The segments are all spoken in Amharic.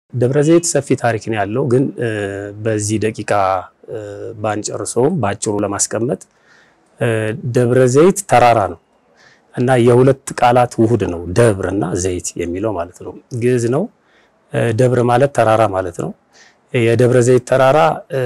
ደብረ ዘይት ሰፊ ታሪክ ነው ያለው፣ ግን በዚህ ደቂቃ ባንጨርሰውም በአጭሩ ለማስቀመጥ ደብረ ዘይት ተራራ ነው እና የሁለት ቃላት ውሁድ ነው ደብር እና ዘይት የሚለው ማለት ነው። ግዕዝ ነው። ደብር ማለት ተራራ ማለት ነው። የደብረ ዘይት ተራራ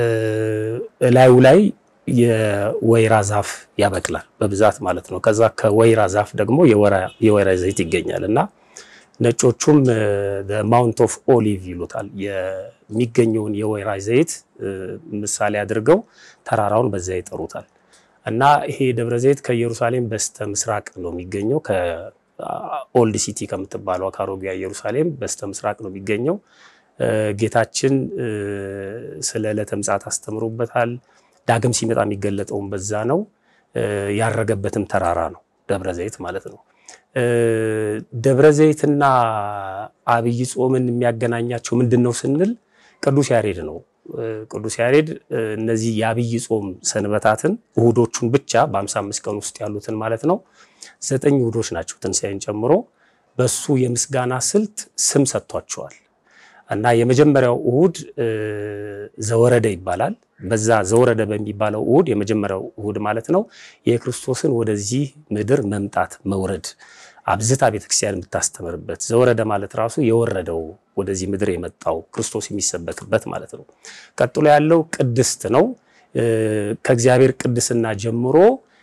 እላዩ ላይ የወይራ ዛፍ ያበቅላል በብዛት ማለት ነው። ከዛ ከወይራ ዛፍ ደግሞ የወይራ ዘይት ይገኛል እና ነጮቹም ማውንት ኦፍ ኦሊቭ ይሉታል። የሚገኘውን የወይራ ዘይት ምሳሌ አድርገው ተራራውን በዛ ይጠሩታል። እና ይሄ ደብረ ዘይት ከኢየሩሳሌም በስተ ምስራቅ ነው የሚገኘው። ከኦልድ ሲቲ ከምትባለው ከአሮጌ ኢየሩሳሌም በስተ ምስራቅ ነው የሚገኘው። ጌታችን ስለ ዕለተ ምጽአት አስተምሮበታል። ዳግም ሲመጣ የሚገለጠውን በዛ ነው። ያረገበትም ተራራ ነው ደብረ ዘይት ማለት ነው። ደብረ ዘይትና አብይ ጾምን የሚያገናኛቸው ምንድን ነው ስንል ቅዱስ ያሬድ ነው። ቅዱስ ያሬድ እነዚህ የአብይ ጾም ሰንበታትን እሁዶቹን ብቻ በ55 ቀን ውስጥ ያሉትን ማለት ነው ዘጠኝ እሁዶች ናቸው ትንሣኤን ጨምሮ በሱ የምስጋና ስልት ስም ሰጥቷቸዋል። እና የመጀመሪያው እሁድ ዘወረደ ይባላል። በዛ ዘወረደ በሚባለው እሁድ የመጀመሪያው እሁድ ማለት ነው የክርስቶስን ወደዚህ ምድር መምጣት መውረድ አብዝታ ቤተክርስቲያን የምታስተምርበት ዘወረደ ማለት ራሱ የወረደው ወደዚህ ምድር የመጣው ክርስቶስ የሚሰበክበት ማለት ነው። ቀጥሎ ያለው ቅድስት ነው። ከእግዚአብሔር ቅድስና ጀምሮ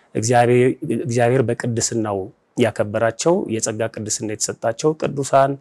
እግዚአብሔር በቅድስናው ያከበራቸው የጸጋ ቅድስና የተሰጣቸው ቅዱሳን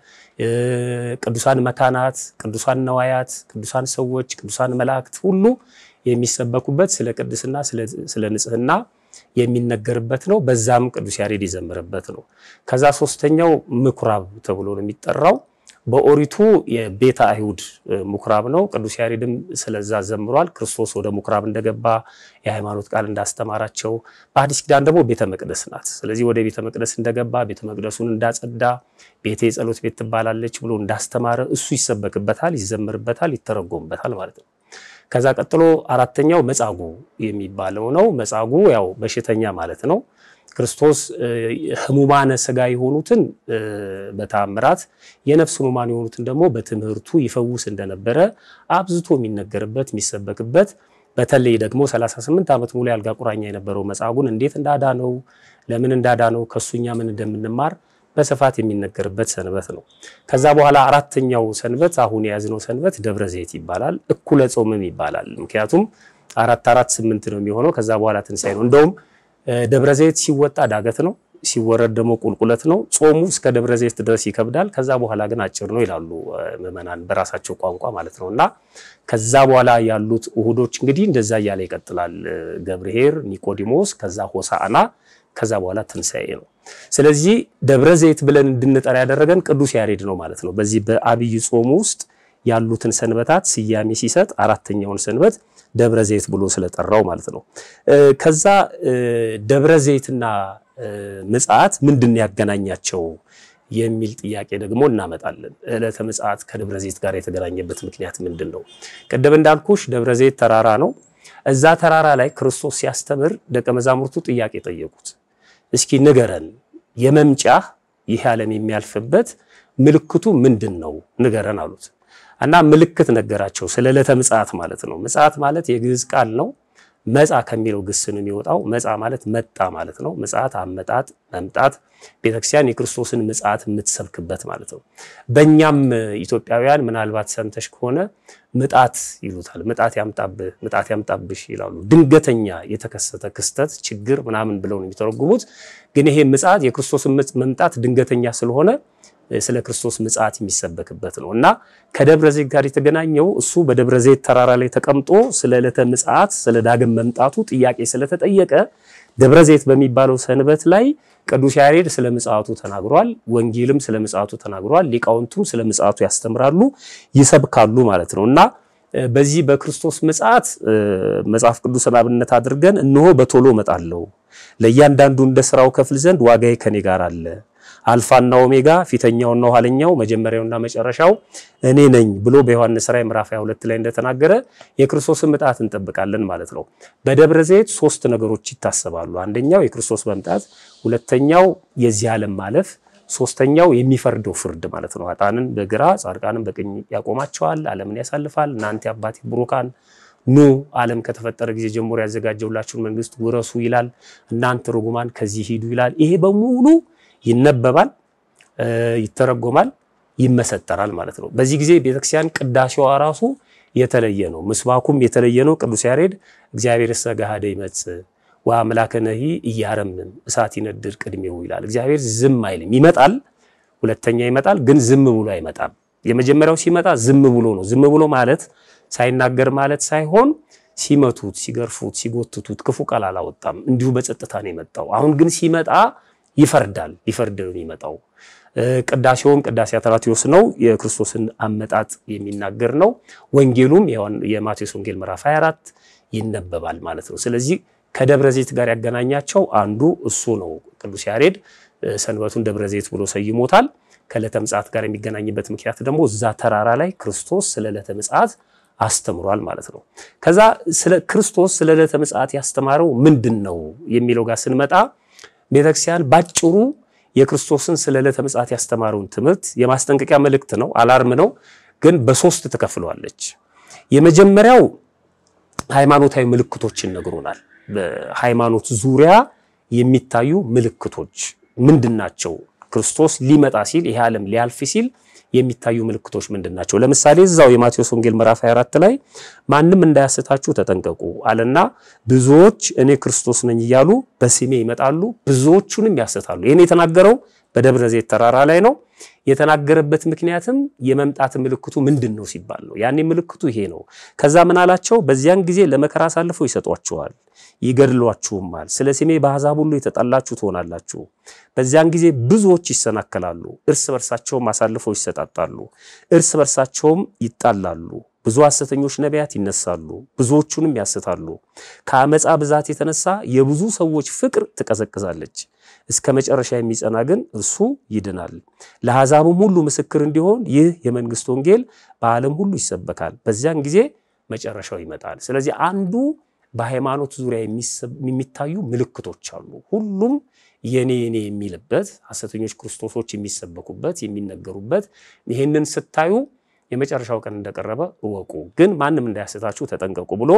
ቅዱሳን መካናት፣ ቅዱሳን ነዋያት፣ ቅዱሳን ሰዎች፣ ቅዱሳን መላእክት ሁሉ የሚሰበኩበት ስለ ቅድስና ስለ ንጽህና የሚነገርበት ነው። በዛም ቅዱስ ያሬድ ይዘምርበት ነው። ከዛ ሶስተኛው ምኩራብ ተብሎ ነው የሚጠራው። በኦሪቱ የቤተ አይሁድ ምኩራብ ነው። ቅዱስ ያሬድም ስለዛ ዘምሯል። ክርስቶስ ወደ ምኩራብ እንደገባ የሃይማኖት ቃል እንዳስተማራቸው፣ በአዲስ ኪዳን ደግሞ ቤተ መቅደስ ናት። ስለዚህ ወደ ቤተ መቅደስ እንደገባ ቤተ መቅደሱን እንዳጸዳ፣ ቤተ የጸሎት ቤት ትባላለች ብሎ እንዳስተማረ እሱ ይሰበክበታል፣ ይዘምርበታል፣ ይተረጎምበታል ማለት ነው። ከዛ ቀጥሎ አራተኛው መጻጉዕ የሚባለው ነው። መጻጉዕ ያው በሽተኛ ማለት ነው። ክርስቶስ ህሙማነ ስጋ የሆኑትን በተአምራት የነፍስ ህሙማን የሆኑትን ደግሞ በትምህርቱ ይፈውስ እንደነበረ አብዝቶ የሚነገርበት የሚሰበክበት በተለይ ደግሞ 38 ዓመት ሙሉ ያልጋ ቁራኛ የነበረው መጻጉዕን እንዴት እንዳዳነው ለምን እንዳዳነው ከሱኛ ምን እንደምንማር በስፋት የሚነገርበት ሰንበት ነው። ከዛ በኋላ አራተኛው ሰንበት አሁን የያዝነው ሰንበት ደብረ ዘይት ይባላል። እኩለ ጾምም ይባላል። ምክንያቱም አራት አራት ስምንት ነው የሚሆነው። ከዛ በኋላ ትንሣኤ ነው። እንደውም ደብረ ዘይት ሲወጣ ዳገት ነው፣ ሲወረድ ደግሞ ቁልቁለት ነው። ጾሙ እስከ ደብረ ዘይት ድረስ ይከብዳል። ከዛ በኋላ ግን አጭር ነው ይላሉ ምዕመናን በራሳቸው ቋንቋ ማለት ነው። እና ከዛ በኋላ ያሉት እሁዶች እንግዲህ እንደዛ እያለ ይቀጥላል። ገብርኄር፣ ኒቆዲሞስ፣ ከዛ ሆሳዕና፣ ከዛ በኋላ ትንሣኤ ነው። ስለዚህ ደብረ ዘይት ብለን እንድንጠራ ያደረገን ቅዱስ ያሬድ ነው ማለት ነው። በዚህ በአብይ ጾሙ ውስጥ ያሉትን ሰንበታት ስያሜ ሲሰጥ አራተኛውን ሰንበት ደብረ ዘይት ብሎ ስለጠራው ማለት ነው። ከዛ ደብረ ዘይትና ምጽአት ምንድን ያገናኛቸው የሚል ጥያቄ ደግሞ እናመጣለን። ዕለተ ምጽአት ከደብረ ዘይት ጋር የተገናኘበት ምክንያት ምንድን ነው? ቅድም እንዳልኩሽ ደብረ ዘይት ተራራ ነው። እዛ ተራራ ላይ ክርስቶስ ሲያስተምር ደቀ መዛሙርቱ ጥያቄ ጠየቁት። እስኪ ንገረን፣ የመምጫህ ይህ ዓለም የሚያልፍበት ምልክቱ ምንድን ነው ንገረን አሉት። እና ምልክት ነገራቸው፣ ስለ ዕለተ ምጽአት ማለት ነው። ምጽአት ማለት የግዕዝ ቃል ነው። መጻ ከሚለው ግስ ነው የሚወጣው። መጻ ማለት መጣ ማለት ነው። ምጽአት አመጣጥ፣ መምጣት፣ ቤተክርስቲያን የክርስቶስን ምጽአት የምትሰብክበት ማለት ነው። በእኛም ኢትዮጵያውያን ምናልባት ሰምተሽ ከሆነ ምጣት ይሉታል። ምጣት ያምጣብህ፣ ምጣት ያምጣብሽ ይላሉ። ድንገተኛ የተከሰተ ክስተት ችግር ምናምን ብለው ነው የሚተረጉሙት። ግን ይሄ ምጽአት የክርስቶስን መምጣት ድንገተኛ ስለሆነ ስለ ክርስቶስ ምጽአት የሚሰበክበት ነው እና ከደብረ ዘይት ጋር የተገናኘው እሱ በደብረ ዘይት ተራራ ላይ ተቀምጦ ስለ ዕለተ ምጽአት ስለ ዳግም መምጣቱ ጥያቄ ስለተጠየቀ ደብረ ዘይት በሚባለው ሰንበት ላይ ቅዱስ ያሬድ ስለ ምጽአቱ ተናግሯል። ወንጌልም ስለ ምጽአቱ ተናግሯል። ሊቃውንቱም ስለ ምጽአቱ ያስተምራሉ፣ ይሰብካሉ ማለት ነው እና በዚህ በክርስቶስ ምጽአት መጽሐፍ ቅዱስን አብነት አድርገን እነሆ በቶሎ እመጣለሁ፣ ለእያንዳንዱ እንደ ስራው ከፍል ዘንድ ዋጋዬ ከኔ ጋር አለ አልፋና ኦሜጋ ፊተኛውና ኋለኛው መጀመሪያውና መጨረሻው እኔ ነኝ ብሎ በዮሐንስ ራዕይ ምዕራፍ 22 ላይ እንደተናገረ የክርስቶስን ምጣት እንጠብቃለን ማለት ነው። በደብረ ዘይት ሶስት ነገሮች ይታሰባሉ። አንደኛው የክርስቶስ መምጣት፣ ሁለተኛው የዚህ ዓለም ማለፍ፣ ሶስተኛው የሚፈርደው ፍርድ ማለት ነው። ኃጥአንን በግራ ጻድቃንን በቀኝ ያቆማቸዋል፣ ዓለምን ያሳልፋል። እናንተ የአባቴ ብሩካን ኑ ዓለም ከተፈጠረ ጊዜ ጀምሮ ያዘጋጀውላችሁን መንግስት ውረሱ ይላል። እናንተ ርጉማን ከዚህ ሂዱ ይላል። ይሄ በሙሉ ይነበባል፣ ይተረጎማል፣ ይመሰጠራል ማለት ነው። በዚህ ጊዜ ቤተክርስቲያን ቅዳሴዋ ራሱ የተለየ ነው። ምስባኩም የተለየ ነው። ቅዱስ ያሬድ እግዚአብሔር እሰ ገሃደ ይመጽእ ወአምላከ ነሂ እያረምም እሳት ይነድድ ቅድሜው ይላል። እግዚአብሔር ዝም አይልም፣ ይመጣል። ሁለተኛ ይመጣል፣ ግን ዝም ብሎ አይመጣም። የመጀመሪያው ሲመጣ ዝም ብሎ ነው። ዝም ብሎ ማለት ሳይናገር ማለት ሳይሆን ሲመቱት፣ ሲገርፉት፣ ሲጎትቱት ክፉ ቃል አላወጣም። እንዲሁ በጸጥታ ነው የመጣው። አሁን ግን ሲመጣ ይፈርዳል። ሊፈርድ ነው የሚመጣው። ቅዳሴውም ቅዳሴ አትራቴዎስ ነው። የክርስቶስን አመጣጥ የሚናገር ነው። ወንጌሉም የማቴዎስ ወንጌል ምዕራፍ 24 ይነበባል ማለት ነው። ስለዚህ ከደብረ ዘይት ጋር ያገናኛቸው አንዱ እሱ ነው። ቅዱስ ያሬድ ሰንበቱን ደብረ ዘይት ብሎ ሰይሞታል። ከዕለተ ምጽአት ጋር የሚገናኝበት ምክንያት ደግሞ እዛ ተራራ ላይ ክርስቶስ ስለ ዕለተ ምጽአት አስተምሯል ማለት ነው። ከዛ ስለ ክርስቶስ ስለ ዕለተ ምጽአት ያስተማረው ምንድን ነው የሚለው ጋር ስንመጣ ቤተክርስቲያን ባጭሩ የክርስቶስን ስለ ዕለተ ምጽአት ያስተማረውን ትምህርት የማስጠንቀቂያ መልእክት ነው፣ አላርም ነው። ግን በሶስት ትከፍለዋለች። የመጀመሪያው ሃይማኖታዊ ምልክቶችን ነግሮናል። በሃይማኖት ዙሪያ የሚታዩ ምልክቶች ምንድን ናቸው? ክርስቶስ ሊመጣ ሲል ይሄ ዓለም ሊያልፍ ሲል የሚታዩ ምልክቶች ምንድን ናቸው? ለምሳሌ እዛው የማቴዎስ ወንጌል ምዕራፍ 24 ላይ ማንም እንዳያስታችሁ ተጠንቀቁ አለና ብዙዎች እኔ ክርስቶስ ነኝ እያሉ በስሜ ይመጣሉ፣ ብዙዎቹንም ያስታሉ። ይህን የተናገረው በደብረ ዘይት ተራራ ላይ ነው። የተናገረበት ምክንያትም የመምጣት ምልክቱ ምንድን ነው ሲባል ነው። ያኔ ምልክቱ ይሄ ነው። ከዛ ምን አላቸው? በዚያን ጊዜ ለመከራ አሳልፈው ይሰጧችኋል፣ ይገድሏችሁማል። ስለ ስሜ በአሕዛብ ሁሉ የተጠላችሁ ትሆናላችሁ። በዚያን ጊዜ ብዙዎች ይሰናከላሉ፣ እርስ በርሳቸውም አሳልፈው ይሰጣጣሉ፣ እርስ በርሳቸውም ይጣላሉ። ብዙ ሐሰተኞች ነቢያት ይነሳሉ፣ ብዙዎቹንም ያስታሉ። ከአመፃ ብዛት የተነሳ የብዙ ሰዎች ፍቅር ትቀዘቅዛለች። እስከ መጨረሻ የሚጸና ግን እርሱ ይድናል። ለአሕዛብም ሁሉ ምስክር እንዲሆን ይህ የመንግስት ወንጌል በዓለም ሁሉ ይሰበካል። በዚያን ጊዜ መጨረሻው ይመጣል። ስለዚህ አንዱ በሃይማኖት ዙሪያ የሚታዩ ምልክቶች አሉ። ሁሉም የኔ የኔ የሚልበት ሐሰተኞች ክርስቶሶች የሚሰበኩበት የሚነገሩበት። ይህንን ስታዩ የመጨረሻው ቀን እንደቀረበ እወቁ፣ ግን ማንም እንዳያስታችሁ ተጠንቀቁ ብሎ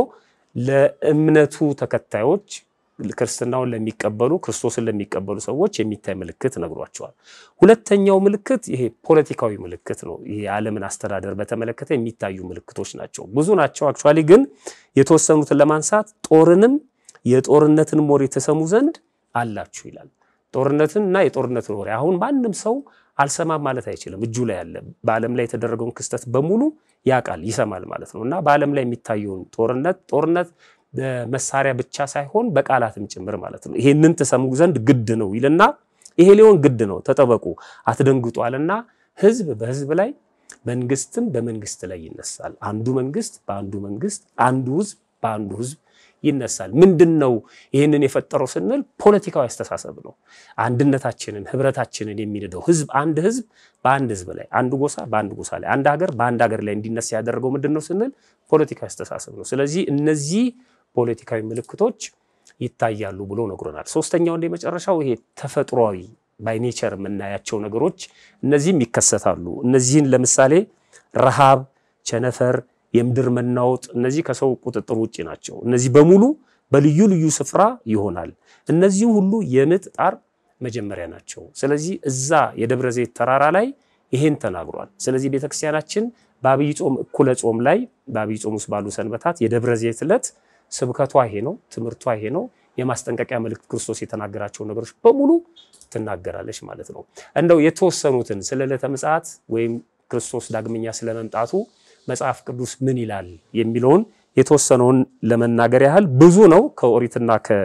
ለእምነቱ ተከታዮች ክርስትናውን ለሚቀበሉ ክርስቶስን ለሚቀበሉ ሰዎች የሚታይ ምልክት ነግሯቸዋል። ሁለተኛው ምልክት ይሄ ፖለቲካዊ ምልክት ነው። ይሄ የዓለምን አስተዳደር በተመለከተ የሚታዩ ምልክቶች ናቸው። ብዙ ናቸው። አክቹዋሊ ግን የተወሰኑትን ለማንሳት ጦርንም የጦርነትን ወሬ ተሰሙ ዘንድ አላችሁ ይላል። ጦርነትን እና የጦርነትን ወሬ አሁን ማንም ሰው አልሰማም ማለት አይችልም። እጁ ላይ ያለ በዓለም ላይ የተደረገውን ክስተት በሙሉ ያውቃል፣ ይሰማል ማለት ነው እና በዓለም ላይ የሚታየውን ጦርነት ጦርነት በመሳሪያ ብቻ ሳይሆን በቃላትም ጭምር ማለት ነው። ይሄንን ትሰሙ ዘንድ ግድ ነው ይልና ይሄ ሊሆን ግድ ነው፣ ተጠበቁ፣ አትደንግጡ አለና ሕዝብ በሕዝብ ላይ መንግስትም በመንግስት ላይ ይነሳል። አንዱ መንግስት በአንዱ መንግስት፣ አንዱ ሕዝብ በአንዱ ሕዝብ ይነሳል። ምንድን ነው ይህንን የፈጠረው ስንል ፖለቲካዊ አስተሳሰብ ነው። አንድነታችንን ህብረታችንን የሚንደው ህዝብ አንድ ህዝብ በአንድ ህዝብ ላይ አንድ ጎሳ በአንድ ጎሳ ላይ አንድ ሀገር በአንድ ሀገር ላይ እንዲነሳ ያደረገው ምንድን ነው ስንል ፖለቲካዊ አስተሳሰብ ነው። ስለዚህ እነዚህ ፖለቲካዊ ምልክቶች ይታያሉ ብሎ ነግሮናል። ሶስተኛው እንደ መጨረሻው ይሄ ተፈጥሯዊ ባይ ኔቸር የምናያቸው ነገሮች እነዚህም ይከሰታሉ። እነዚህን ለምሳሌ ረሃብ፣ ቸነፈር የምድር መናወጥ እነዚህ ከሰው ቁጥጥር ውጭ ናቸው። እነዚህ በሙሉ በልዩ ልዩ ስፍራ ይሆናል። እነዚህ ሁሉ የምጥ ጣር መጀመሪያ ናቸው። ስለዚህ እዛ የደብረ ዘይት ተራራ ላይ ይሄን ተናግሯል። ስለዚህ ቤተክርስቲያናችን በአብይ ጾም እኩለ ጾም ላይ በአብይ ጾም ውስጥ ባሉ ሰንበታት የደብረ ዘይት ዕለት ስብከቷ ይሄ ነው፣ ትምህርቷ ይሄ ነው። የማስጠንቀቂያ መልእክት ክርስቶስ የተናገራቸው ነገሮች በሙሉ ትናገራለች ማለት ነው። እንደው የተወሰኑትን ስለ ዕለተ ምጽአት ወይም ክርስቶስ ዳግመኛ ስለመምጣቱ መጽሐፍ ቅዱስ ምን ይላል የሚለውን የተወሰነውን ለመናገር ያህል ብዙ ነው። ከኦሪትና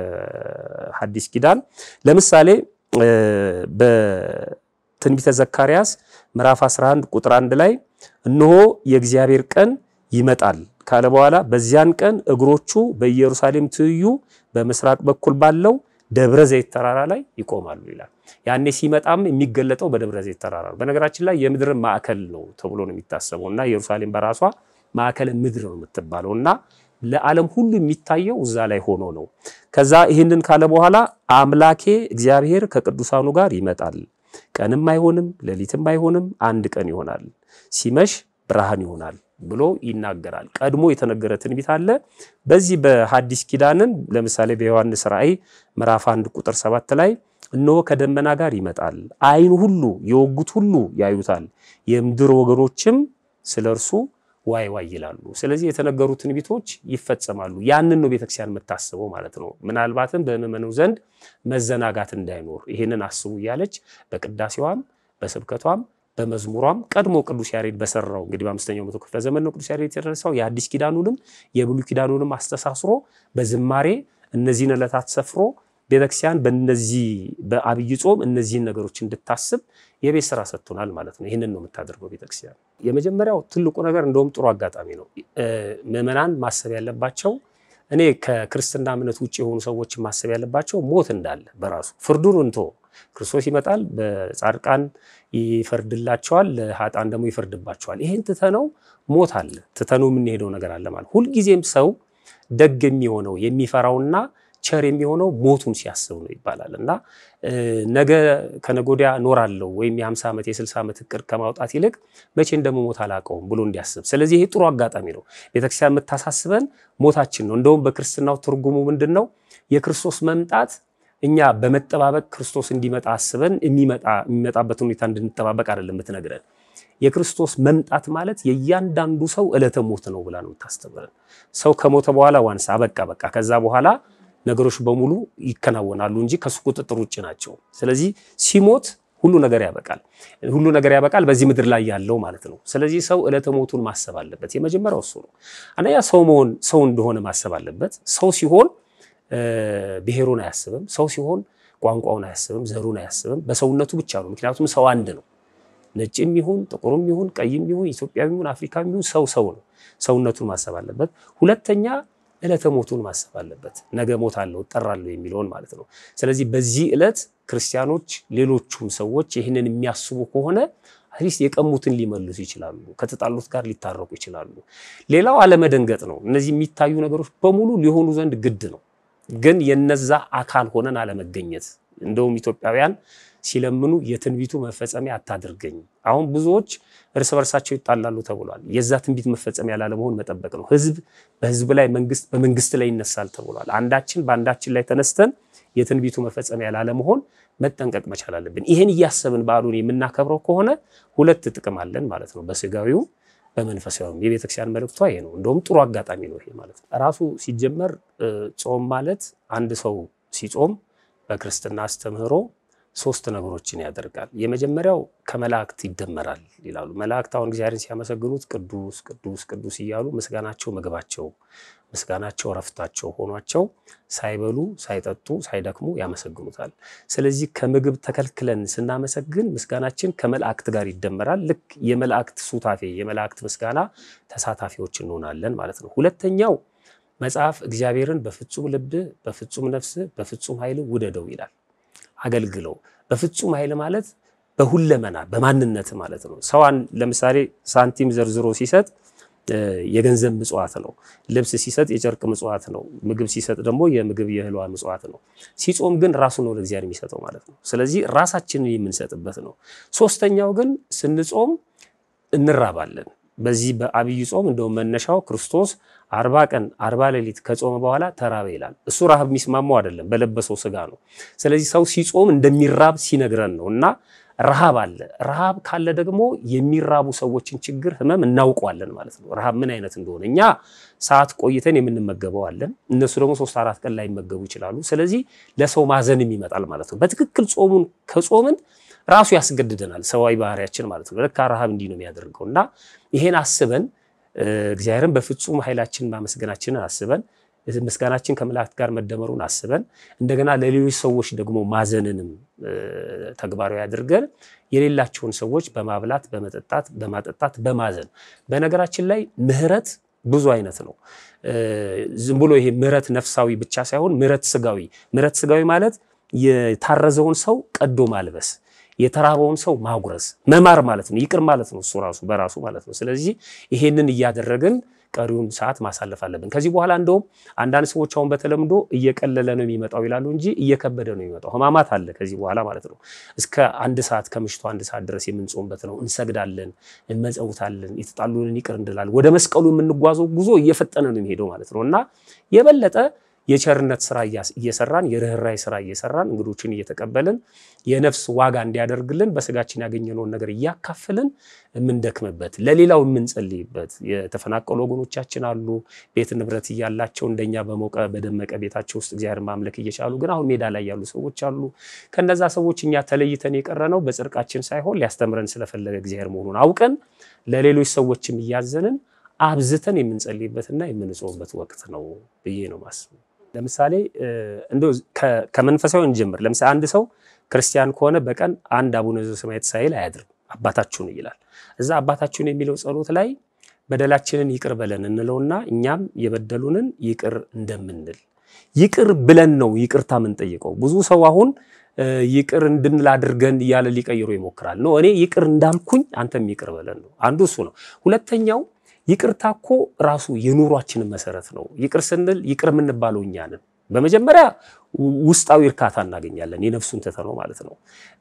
ከሐዲስ ኪዳን ለምሳሌ በትንቢተ ዘካርያስ ምዕራፍ 11 ቁጥር 1 ላይ እነሆ የእግዚአብሔር ቀን ይመጣል ካለ በኋላ በዚያን ቀን እግሮቹ በኢየሩሳሌም ትይዩ በምስራቅ በኩል ባለው ደብረ ዘይት ተራራ ላይ ይቆማሉ ይላል። ያኔ ሲመጣም የሚገለጠው በደብረ ዘይት ተራራ ነው። በነገራችን ላይ የምድር ማዕከል ነው ተብሎ ነው የሚታሰበው እና ኢየሩሳሌም በራሷ ማዕከለ ምድር ነው የምትባለው እና ለዓለም ሁሉ የሚታየው እዛ ላይ ሆኖ ነው። ከዛ ይህንን ካለ በኋላ አምላኬ እግዚአብሔር ከቅዱሳኑ ጋር ይመጣል፣ ቀንም አይሆንም ሌሊትም አይሆንም አንድ ቀን ይሆናል፣ ሲመሽ ብርሃን ይሆናል ብሎ ይናገራል። ቀድሞ የተነገረ ትንቢት አለ። በዚህ በሐዲስ ኪዳንን ለምሳሌ በዮሐንስ ራእይ ምዕራፍ 1 ቁጥር 7 ላይ እነሆ ከደመና ጋር ይመጣል፣ ዓይን ሁሉ የወጉት ሁሉ ያዩታል፣ የምድር ወገኖችም ስለ እርሱ ዋይ ዋይ ይላሉ። ስለዚህ የተነገሩ ትንቢቶች ይፈጸማሉ። ያንን ነው ቤተክርስቲያን የምታስበው ማለት ነው። ምናልባትም በምዕመኑ ዘንድ መዘናጋት እንዳይኖር ይህንን አስቡ እያለች በቅዳሴዋም በስብከቷም በመዝሙሯም ቀድሞ ቅዱስ ያሬድ በሰራው እንግዲህ በአምስተኛው መቶ ክፍለ ዘመን ነው ቅዱስ ያሬድ የተደረሰው የአዲስ ኪዳኑንም የብሉይ ኪዳኑንም አስተሳስሮ በዝማሬ እነዚህን ዕለታት ሰፍሮ ቤተክርስቲያን በእነዚህ በአብይ ጾም እነዚህን ነገሮች እንድታስብ የቤት ስራ ሰጥቶናል ማለት ነው። ይህንን ነው የምታደርገው ቤተክርስቲያን። የመጀመሪያው ትልቁ ነገር እንደውም ጥሩ አጋጣሚ ነው። ምዕመናን ማሰብ ያለባቸው እኔ ከክርስትና እምነት ውጭ የሆኑ ሰዎች ማሰብ ያለባቸው ሞት እንዳለ በራሱ ፍርዱን እንቶ ክርስቶስ ይመጣል፣ በጻድቃን ይፈርድላቸዋል፣ ለሀጣን ደግሞ ይፈርድባቸዋል። ይህን ትተነው ሞት አለ፣ ትተነው የምንሄደው ነገር አለ ማለት ሁልጊዜም ሰው ደግ የሚሆነው የሚፈራውና ቸር የሚሆነው ሞቱን ሲያስብ ነው ይባላል እና ነገ ከነገ ወዲያ እኖራለሁ ወይም የ50 ዓመት የ60 ዓመት እቅድ ከማውጣት ይልቅ መቼ እንደምሞት አላውቀውም ብሎ እንዲያስብ። ስለዚህ ይሄ ጥሩ አጋጣሚ ነው። ቤተክርስቲያን የምታሳስበን ሞታችን ነው። እንደውም በክርስትናው ትርጉሙ ምንድን ነው? የክርስቶስ መምጣት እኛ በመጠባበቅ ክርስቶስ እንዲመጣ አስበን የሚመጣበትን ሁኔታ እንድንጠባበቅ አይደለም የምትነግረን። የክርስቶስ መምጣት ማለት የእያንዳንዱ ሰው ዕለተ ሞት ነው ብላ ነው የምታስተምረን። ሰው ከሞተ በኋላ ዋንስ አበቃ በቃ ከዛ በኋላ ነገሮች በሙሉ ይከናወናሉ እንጂ ከሱ ቁጥጥር ውጭ ናቸው። ስለዚህ ሲሞት ሁሉ ነገር ያበቃል። ሁሉ ነገር ያበቃል በዚህ ምድር ላይ ያለው ማለት ነው። ስለዚህ ሰው ዕለተ ሞቱን ማሰብ አለበት። የመጀመሪያው እሱ ነው። አንደኛ ሰው መሆን ሰው እንደሆነ ማሰብ አለበት። ሰው ሲሆን ብሔሩን አያስብም። ሰው ሲሆን ቋንቋውን አያስብም፣ ዘሩን አያስብም። በሰውነቱ ብቻ ነው። ምክንያቱም ሰው አንድ ነው። ነጭም ይሁን ጥቁርም ይሁን ቀይም ይሁን ኢትዮጵያዊ ይሁን አፍሪካዊ ይሁን ሰው ሰው ነው። ሰውነቱን ማሰብ አለበት። ሁለተኛ ዕለተ ሞቱን ማሰብ አለበት። ነገ ሞታለሁ እጠራለሁ የሚለውን ማለት ነው። ስለዚህ በዚህ ዕለት ክርስቲያኖች ሌሎቹም ሰዎች ይህንን የሚያስቡ ከሆነ አትሊስት የቀሙትን ሊመልሱ ይችላሉ። ከተጣሉት ጋር ሊታረቁ ይችላሉ። ሌላው አለመደንገጥ ነው። እነዚህ የሚታዩ ነገሮች በሙሉ ሊሆኑ ዘንድ ግድ ነው፣ ግን የነዛ አካል ሆነን አለመገኘት። እንደውም ኢትዮጵያውያን ሲለምኑ የትንቢቱ መፈጸሚያ አታድርገኝ። አሁን ብዙዎች እርስ በርሳቸው ይጣላሉ ተብሏል። የዛ ትንቢት መፈጸሚያ ላለመሆን መጠበቅ ነው። ህዝብ በህዝብ ላይ፣ መንግስት በመንግስት ላይ ይነሳል ተብሏል። አንዳችን በአንዳችን ላይ ተነስተን የትንቢቱ መፈጸሚያ ላለመሆን መጠንቀቅ መቻል አለብን። ይህን እያሰብን በዓሉን የምናከብረው ከሆነ ሁለት ጥቅም አለን ማለት ነው፣ በስጋዊው በመንፈሳዊም። የቤተክርስቲያን መልእክቷ ይሄ ነው። እንደውም ጥሩ አጋጣሚ ነው ይሄ ማለት ነው። ራሱ ሲጀመር ጾም ማለት አንድ ሰው ሲጾም በክርስትና አስተምህሮ ሶስት ነገሮችን ያደርጋል። የመጀመሪያው ከመላእክት ይደመራል ይላሉ። መላእክት አሁን እግዚአብሔርን ሲያመሰግኑት ቅዱስ ቅዱስ ቅዱስ እያሉ ምስጋናቸው ምግባቸው፣ ምስጋናቸው ረፍታቸው ሆኗቸው ሳይበሉ ሳይጠጡ ሳይደክሙ ያመሰግኑታል። ስለዚህ ከምግብ ተከልክለን ስናመሰግን ምስጋናችን ከመላእክት ጋር ይደመራል። ልክ የመላእክት ሱታፌ የመላእክት ምስጋና ተሳታፊዎች እንሆናለን ማለት ነው። ሁለተኛው መጽሐፍ እግዚአብሔርን በፍጹም ልብህ፣ በፍጹም ነፍስህ፣ በፍጹም ኃይል ውደደው ይላል አገልግለው በፍጹም ኃይል ማለት በሁለመና በማንነት ማለት ነው። ሰዋን ለምሳሌ ሳንቲም ዘርዝሮ ሲሰጥ የገንዘብ ምጽዋት ነው። ልብስ ሲሰጥ የጨርቅ ምጽዋት ነው። ምግብ ሲሰጥ ደግሞ የምግብ የእህሏ ምጽዋት ነው። ሲጾም ግን ራሱ ነው ለእግዚአብሔር የሚሰጠው ማለት ነው። ስለዚህ ራሳችንን የምንሰጥበት ነው። ሶስተኛው ግን ስንጾም እንራባለን። በዚህ በአብይ ጾም እንደውም መነሻው ክርስቶስ አርባ ቀን አርባ ሌሊት ከጾመ በኋላ ተራበ ይላል። እሱ ረሃብ የሚስማማው አይደለም፣ በለበሰው ስጋ ነው። ስለዚህ ሰው ሲጾም እንደሚራብ ሲነግረን ነው እና ረሃብ አለ። ረሃብ ካለ ደግሞ የሚራቡ ሰዎችን ችግር፣ ህመም እናውቀዋለን ማለት ነው። ረሃብ ምን አይነት እንደሆነ እኛ ሰዓት ቆይተን የምንመገበው አለን፣ እነሱ ደግሞ ሶስት አራት ቀን ላይመገቡ ይችላሉ። ስለዚህ ለሰው ማዘንም ይመጣል ማለት ነው። በትክክል ጾሙን ከጾምን ራሱ ያስገድደናል፣ ሰዋዊ ባህሪያችን ማለት ነው። ለካ ረሃብ እንዲህ ነው የሚያደርገው እና ይሄን አስበን እግዚአብሔርን በፍጹም ኃይላችን ማመስገናችንን አስበን ምስጋናችን ከመላእክት ጋር መደመሩን አስበን እንደገና ለሌሎች ሰዎች ደግሞ ማዘንንም ተግባራዊ አድርገን የሌላቸውን ሰዎች በማብላት በመጠጣት በማጠጣት በማዘን በነገራችን ላይ ምህረት ብዙ አይነት ነው። ዝም ብሎ ይሄ ምህረት ነፍሳዊ ብቻ ሳይሆን ምህረት ስጋዊ። ምህረት ስጋዊ ማለት የታረዘውን ሰው ቀዶ ማልበስ የተራበውን ሰው ማጉረስ መማር ማለት ነው። ይቅር ማለት ነው እሱ ራሱ በራሱ ማለት ነው። ስለዚህ ይሄንን እያደረግን ቀሪውን ሰዓት ማሳለፍ አለብን። ከዚህ በኋላ እንደውም አንዳንድ ሰዎች አሁን በተለምዶ እየቀለለ ነው የሚመጣው ይላሉ እንጂ እየከበደ ነው የሚመጣው። ሕማማት አለ ከዚህ በኋላ ማለት ነው። እስከ አንድ ሰዓት ከምሽቱ አንድ ሰዓት ድረስ የምንጾምበት ነው። እንሰግዳለን፣ እንመጸውታለን፣ የተጣሉንን ይቅር እንላለን። ወደ መስቀሉ የምንጓዘው ጉዞ እየፈጠነ ነው የሚሄደው ማለት ነው እና የበለጠ የቸርነት ስራ እየሰራን የርኅራይ ስራ እየሰራን እንግዶችን እየተቀበልን የነፍስ ዋጋ እንዲያደርግልን በስጋችን ያገኘነውን ነገር እያካፍልን የምንደክምበት ለሌላው የምንጸልይበት የተፈናቀሉ ወገኖቻችን አሉ። ቤት ንብረት እያላቸው እንደኛ በሞቀ በደመቀ ቤታቸው ውስጥ እግዚአብሔር ማምለክ እየቻሉ ግን አሁን ሜዳ ላይ ያሉ ሰዎች አሉ። ከነዛ ሰዎች እኛ ተለይተን የቀረነው በጽድቃችን ሳይሆን ሊያስተምረን ስለፈለገ እግዚአብሔር መሆኑን አውቀን ለሌሎች ሰዎችም እያዘንን አብዝተን የምንጸልይበትና የምንጾምበት ወቅት ነው ብዬ ነው ማስበው። ለምሳሌ እንደው ከመንፈሳዊ እንጀምር። ለምሳሌ አንድ ሰው ክርስቲያን ከሆነ በቀን አንድ አቡነ ዘበሰማያት ሳይል አያድርም። አባታችሁን ይላል። እዛ አባታችሁን የሚለው ጸሎት ላይ በደላችንን ይቅር በለን እንለውና እኛም የበደሉንን ይቅር እንደምንል ይቅር ብለን ነው ይቅርታ የምንጠይቀው። ብዙ ሰው አሁን ይቅር እንድንል አድርገን እያለ ሊቀይሮ ይሞክራል። ነው እኔ ይቅር እንዳልኩኝ አንተም ይቅር በለን ነው። አንዱ እሱ ነው። ሁለተኛው ይቅርታ እኮ ራሱ የኑሯችንን መሰረት ነው። ይቅር ስንል ይቅር የምንባለው እኛ ነን። በመጀመሪያ ውስጣዊ እርካታ እናገኛለን፣ የነፍሱን ትተነው ማለት ነው።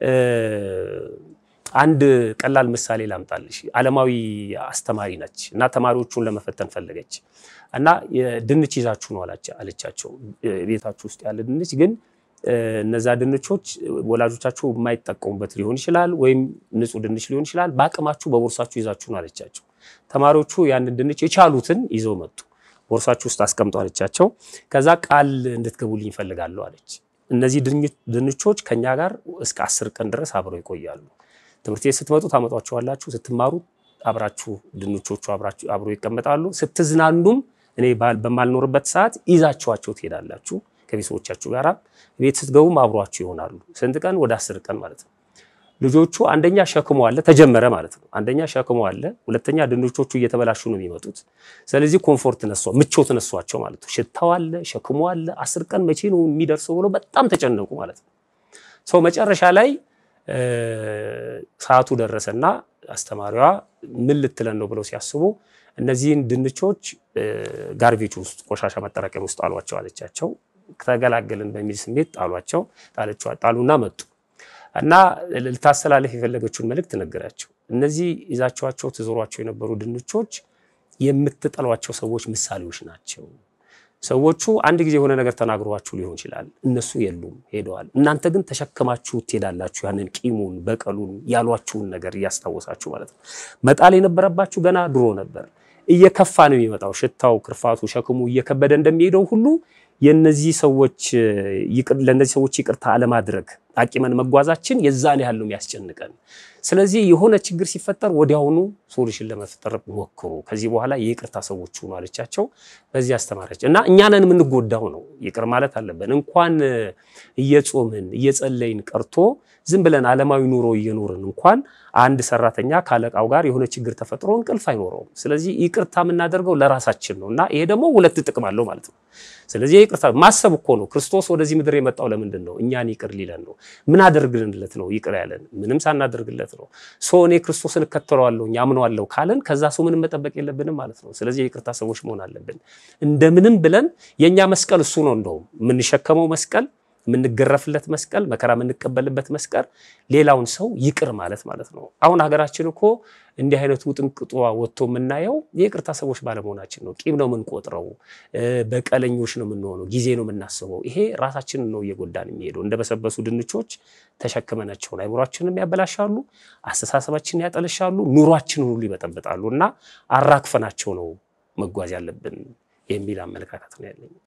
አንድ ቀላል ምሳሌ ላምጣልሽ። ዓለማዊ አስተማሪ ነች እና ተማሪዎቹን ለመፈተን ፈለገች እና ድንች ይዛችሁ ነው አለቻቸው። ቤታችሁ ውስጥ ያለ ድንች ግን እነዛ ድንቾች ወላጆቻችሁ የማይጠቀሙበት ሊሆን ይችላል፣ ወይም ንጹህ ድንች ሊሆን ይችላል። በአቅማችሁ በቦርሳችሁ ይዛችሁ ነው አለቻቸው። ተማሪዎቹ ያንን ድንች የቻሉትን ይዘው መጡ። ቦርሳችሁ ውስጥ አስቀምጡ አለቻቸው። ከዛ ቃል እንድትገቡልኝ ይፈልጋለሁ አለች። እነዚህ ድንቾች ከኛ ጋር እስከ አስር ቀን ድረስ አብረው ይቆያሉ። ትምህርት ቤት ስትመጡ ታመጧቸዋላችሁ። ስትማሩ አብራችሁ ድንቾቹ አብረው ይቀመጣሉ። ስትዝናኑም እኔ በማልኖርበት ሰዓት ይዛችኋቸው ትሄዳላችሁ ከቤተሰቦቻችሁ ጋር። ቤት ስትገቡም አብሯችሁ ይሆናሉ። ስንት ቀን? ወደ አስር ቀን ማለት ነው። ልጆቹ አንደኛ ሸክሙ አለ ተጀመረ ማለት ነው። አንደኛ ሸክሙ አለ፣ ሁለተኛ ድንቾቹ እየተበላሹ ነው የሚመጡት። ስለዚህ ኮምፎርት ነሷ ምቾት ነሷቸው ማለት ነው። ሽታው አለ፣ ሸክሙ አለ። አስር ቀን መቼ ነው የሚደርሰው ብለው በጣም ተጨነቁ ማለት ነው። ሰው መጨረሻ ላይ ሰዓቱ ደረሰና አስተማሪዋ ምን ልትለን ነው ብለው ሲያስቡ እነዚህን ድንቾች ጋርቤጅ ውስጥ ቆሻሻ ማጠራቀሚያ ውስጥ ጣሏቸው አለቻቸው። ተገላገልን በሚል ስሜት ጣሏቸው። ጣሉና መጡ እና ልታስተላለፍ የፈለገችውን መልእክት ነገራቸው። እነዚህ ይዛችኋቸው ትዞሯቸው የነበሩ ድንቾች የምትጠሏቸው ሰዎች ምሳሌዎች ናቸው። ሰዎቹ አንድ ጊዜ የሆነ ነገር ተናግሯችሁ ሊሆን ይችላል። እነሱ የሉም ሄደዋል። እናንተ ግን ተሸክማችሁ ትሄዳላችሁ። ያንን ቂሙን፣ በቀሉን ያሏችሁን ነገር እያስታወሳችሁ ማለት ነው። መጣል የነበረባችሁ ገና ድሮ ነበር። እየከፋ ነው የሚመጣው። ሽታው፣ ክርፋቱ፣ ሸክሙ እየከበደ እንደሚሄደው ሁሉ የነዚህ ሰዎች ለእነዚህ ሰዎች ይቅርታ አለማድረግ አቂመን መጓዛችን የዛን ያህል ነው የሚያስጨንቀን። ስለዚህ የሆነ ችግር ሲፈጠር ወዲያውኑ ሶሉሽን ለመፍጠር ሞክሩ። ከዚህ በኋላ የይቅርታ ሰዎች ሁኑ አለቻቸው። በዚህ አስተማረች እና እኛንን የምንጎዳው ነው። ይቅር ማለት አለብን። እንኳን እየጾምን እየጸለይን ቀርቶ ዝም ብለን ዓለማዊ ኑሮ እየኖርን እንኳን አንድ ሰራተኛ ካለቃው ጋር የሆነ ችግር ተፈጥሮ እንቅልፍ አይኖረውም። ስለዚህ ይቅርታ የምናደርገው ለራሳችን ነው እና ይሄ ደግሞ ሁለት ጥቅም አለው ማለት ነው። ስለዚህ ይቅርታ ማሰብ እኮ ነው። ክርስቶስ ወደዚህ ምድር የመጣው ለምንድን ነው? እኛን ይቅር ሊለን ነው። ምን አደርግልንለት ነው ይቅር ያለን? ምንም ሳናደርግለት ነው። ሰው እኔ ክርስቶስን እከተለዋለሁ አምነዋለሁ ካለን ከዛ ሰው ምንም መጠበቅ የለብንም ማለት ነው። ስለዚህ የይቅርታ ሰዎች መሆን አለብን። እንደምንም ብለን የእኛ መስቀል እሱ ነው። እንደውም የምንሸከመው መስቀል የምንገረፍለት መስቀል መከራ የምንቀበልበት መስቀል ሌላውን ሰው ይቅር ማለት ማለት ነው። አሁን ሀገራችን እኮ እንዲህ አይነቱ ውጥንቅጧ ወጥቶ የምናየው የይቅርታ ሰዎች ባለመሆናችን ነው። ቂም ነው የምንቆጥረው፣ በቀለኞች ነው የምንሆነው፣ ጊዜ ነው የምናስበው። ይሄ ራሳችንን ነው እየጎዳን የሚሄደው። እንደበሰበሱ ድንቾች ተሸክመናቸውን አይምሯችንም ያበላሻሉ፣ አስተሳሰባችንን ያጠለሻሉ፣ ኑሯችንን ሁሉ ይበጠብጣሉ እና አራክፈናቸው ነው መጓዝ ያለብን የሚል አመለካከት ነው ያለኝ።